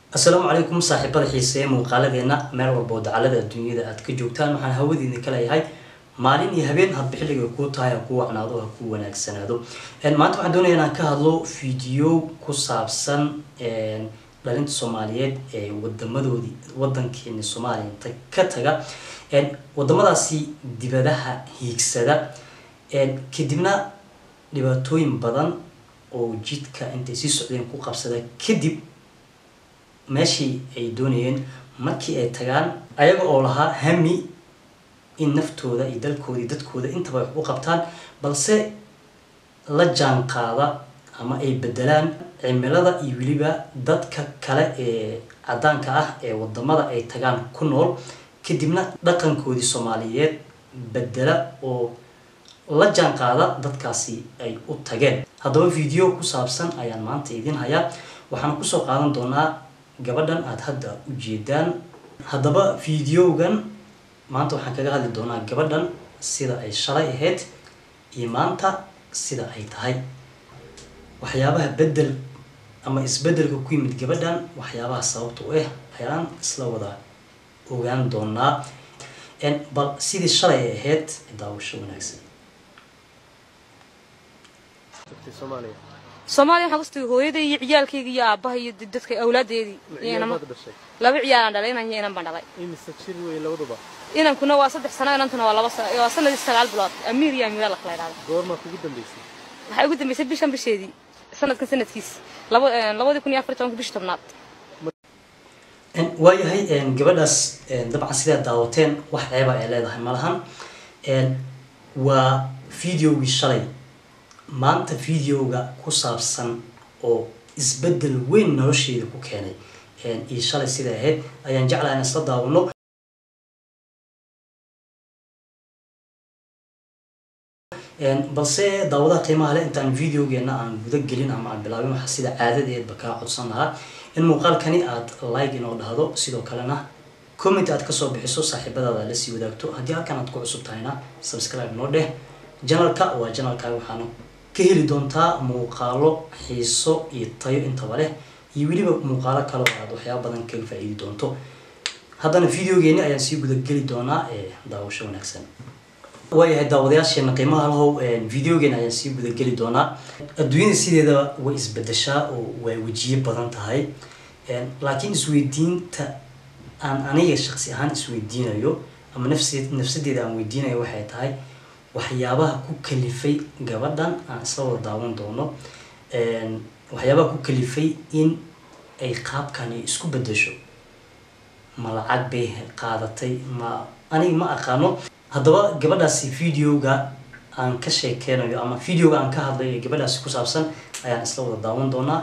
asalaamu calaykum saaxiibada xiiseeye muuqaaladeena meel walba oo dacalada adduunyada aad ka joogtaan waxaan hawadiina ka leeyahay maalin iyo habeen hadba xilliga kuu tahay ha kuu wacnaado ha kuu wanaagsanaado maanta waxaan doonaya inaan ka hadlo video ku saabsan dhalinta soomaaliyeed ee wadamadoodii wadankeeni soomaaliya inta ka taga wadamadaasi dibadaha hiigsada kadibna dhibaatooyin badan oo jidka intay sii socdeen ku qabsada kadib meeshii ay doonayeen markii ay tagaan ayaga oo lahaa hami in naftooda iyo dalkooda iyo dadkooda intaba wax u qabtaan balse la jaan qaada ama ay bedelaan cimilada iyo weliba dadka kale ee caddaanka ah ee wadamada ay tagaan ku nool kadibna dhaqankoodii soomaaliyeed bedela oo la jaan qaada dadkaasi ay u tageen haddaba video ku saabsan ayaan maanta idin hayaa waxaan kusoo qaadan doonaa gabadhan aada hadda ujeedaan haddaba videogan maanta waxaan kaga hadli doonaa gabadhan sida ay shalay ahayd iyo maanta sida ay tahay waxyaabaha bedel ama isbedelka ku yimid gabadhan waxyaabaha sababta u ah ayaan isla wada ogaan doonaa bal sidii shalay ay ahayd daawasho wanaagsan soomaaliya waxaan kustagay hooyaday iyo ciyaalkayga iyo aabbaha iyo dadka awlaadeedii laba ciyaalaan dhalay inan iyo inan baan dhalay inankuna waa saddex sano inantuna waa laba waa sanadii sagaal bilood amiir iyo amiira lakala idhahda goormaa kugu dambeysay waxay ugu dambeysay bishan bisheedii sanadkan sanadkiis laba labadii kun iyo afar tobanka bishii tobnaad waayahay gabadhaas dabcan sidaad daawateen wax ceeba ay leedahay malahan waa videogii shalay maanta videoga ku saabsan oo isbedel weyn nolosheeda ku keenay iyo shalay sida ahayd ayaan jeclaha in isla daawano balse daawadaha qiimaha leh intaan videogeena aan guda gelin ama aan bilaabin waxaa sida caadadeedba kaa codsan lahaa in muuqaalkani aada like inoo dhahdo sidoo kalena comment aad kasoo bixiso saaxiibadaada la sii wadaagto haddii halkan aad ku cusub tahayna subscribe noo dheh janalka waa janalkaaga waxaana ka heli doontaa muuqaalo xiiso iyo tayo intaba leh iyo weliba muuqaalo kale oo aad waxyaaba badan kaga faa-iidi doonto haddana videogeeni ayaan sii gudageli doonaa ee daawasho wanaagsan waayahay daawadayaasheena qiimaha lahow videogeena ayaan sii gudageli doonaa adduunyada sideeda way isbedeshaa oo way wejiye badan tahay laakiin isweydiinta aan aniga shaqsi ahaan isweydiinayo ama nafs nafsadeeda aan weydiinayo waxay tahay waxyaabaha ku kalifay gabadhan aan isla wada daawan doono waxyaabaha ku kalifay in ay qaabkani isku bedesho ma lacag bay qaadatay ma aniga ma aqaano haddaba gabadhaasi videoga aan ka sheekeynayo ama videoga aan ka hadlayo ee gabadhaasi ku saabsan ayaan isla wada daawan doonaa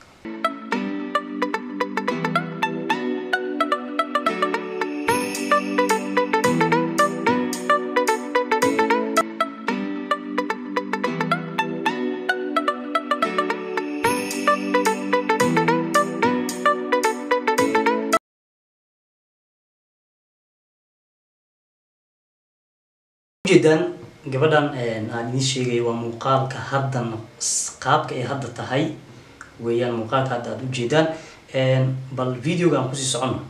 ujeedaan gabadhan aan idiin sheegayo waa muuqaalka haddan qaabka ay hadda tahay weeyaan muuqaalka hadda aad ujeedaan bal videoga aan kusii socono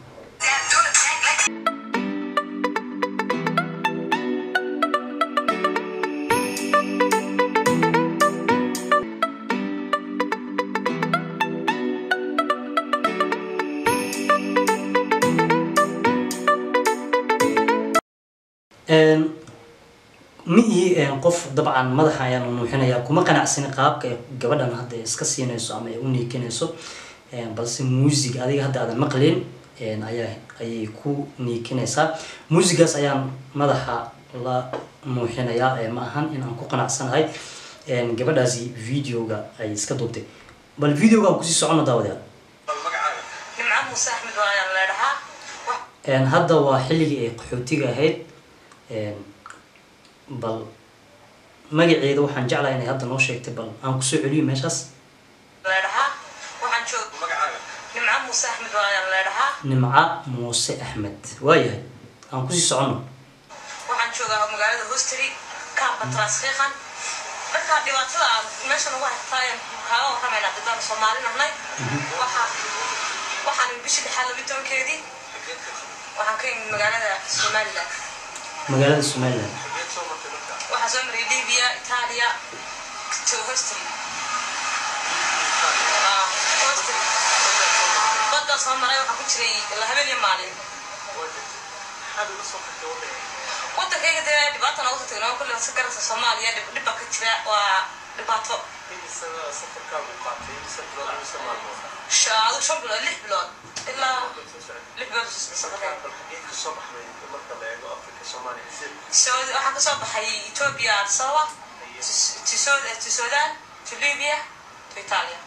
ma ihi qof dabcan madaxa ayaan nuuxinayaa kuma qanacsani qaabka ay gabadhan hadda iska siinayso ama ay u niikinayso balse muusig adiga hadda aadan maqlin ayaa ayay ku niikinaysaa muusigaas ayaan madaxa la nuuxinayaa ma ahan in aan ku qanacsanahay gabadhaasi videoga ay iska duubtay bal videoga aan kusii socono daawadayaal hadda waa xilligii ay qaxootiga ahayd bal magaceeda waxaan jeclahay inay hadda noo sheegtay bal aan kusoo celiyo meeshaas nimca muuse axmed waayahay aan kusii socono waxaan joogaa magaalada hostry kaamka transfiiqan markaa dhibaatada aan meeshan ugu haytaa kaaga warramaynaa dadaan soomaali nahnay waxaa waxaa waxaan bishii dhexaad laba tobankeedii waxaan ka imid magaalada somaliland magaalada somaliland waxaa soo maray libya italia to hostry hostry badda soo maray waxaa ku jiray ilaa habeen iyo maalin wadankayga dee dhibaata noogu tagno kulle si garasa soomaaliya dhib dhib baa ka jira waa dhibaato Sha- adigu shan bilood lix bilood ilaa lix bilood safreen Saudi waxaa kasoo baxay Ethiopia Addis Ababa to- to Sud- to Sudan to Libya to Italia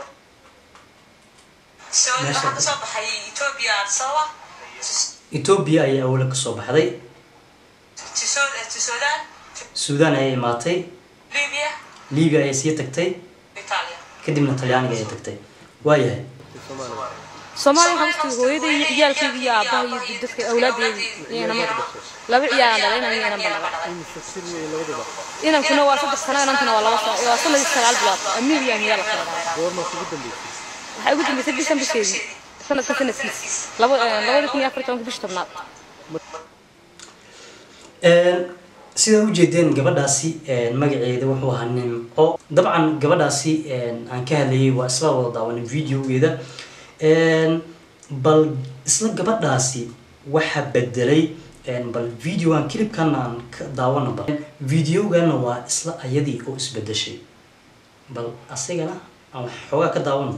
Saudi Meesha- waxaa kasoo baxay Ethiopia Addis Ababa to- etoobiya ayay awla kasoo baxday to Sud- to Sudan to suudaan ayay imaatay Libya libiya ayay sii tagtay to Italia kadibna talyaaniga ayay tagtay waayahay soomaaliya waxaa waqtiga hooyaday iyo ciyaalkayga iyo aabbaha iyo dadka awlaadeedii iyana ma laba ciyaalaan dhalayna iyanan ba dhalay inankuna waa saddex sano inankuna waa laba sano waa sanadii sagaal bilood amiir iyo amiyaa la kala dhahay waxay ugu dambeysay bishan bisheedii sanadka sanadkiis laba labada kun iyo afar tobanka bishi tobnaad sidaa ujeedeen gabadhaasi magaceeda wuxuu ahaa nimco dabcan gabadhaasi aan ka hadlayay waa isla wada daawanay videogeeda bal isla gabadhaasi waxa bedelay bal videogan clipkan aan ka daawana bal videogana waa isla ayadii oo isbedeshay bal asigana aan xoogaa ka daawano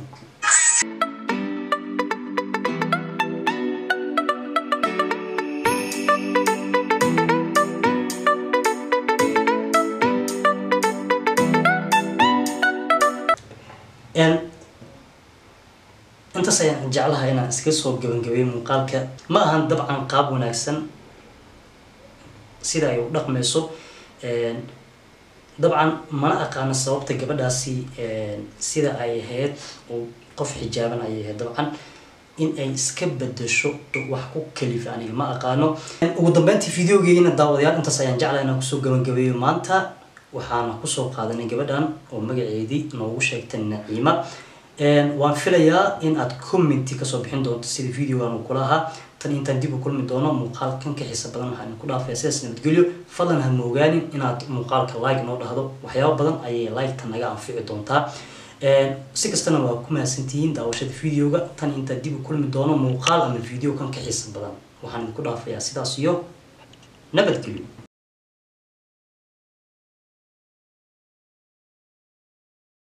intaas ayaan jeclahay inaan iska soo gabangabay muuqaalka ma ahan dabcan qaab wanaagsan sida ay u dhaqmayso dabcan mana aqaano sababta gabadhaasi sida ay ahayd oo qof xijaaban ayay ahayd dabcan in ay iska bedesho wax ku kalifa aniga ma aqaano ugu dambeyntii videogeena daawadayaal intaas ayaan jeclahay inaan kusoo gabagabeeyo maanta waxaana kusoo qaadanay gabadhan oo magaceedii noogu sheegtay naciima waan filayaa in aad commenti kasoo bixin doonto sida videogan uu kula ahaa tan intaan dib u kulmi doono muuqaalkan ka xiisa badan waxaan ku dhaafaya sidaas nabadgelyo fadlan ha moogaanin inaad muuqaalka like noo dhahdo waxyaabo badan ayay like-ta naga anfici doontaa si kastana waa ku mahadsantihiin daawashada videoga tan intaan dib u kulmi doono muuqaal ama video kan ka xiisa badan waxaan ku dhaafayaa sidaas iyo nabadgelyo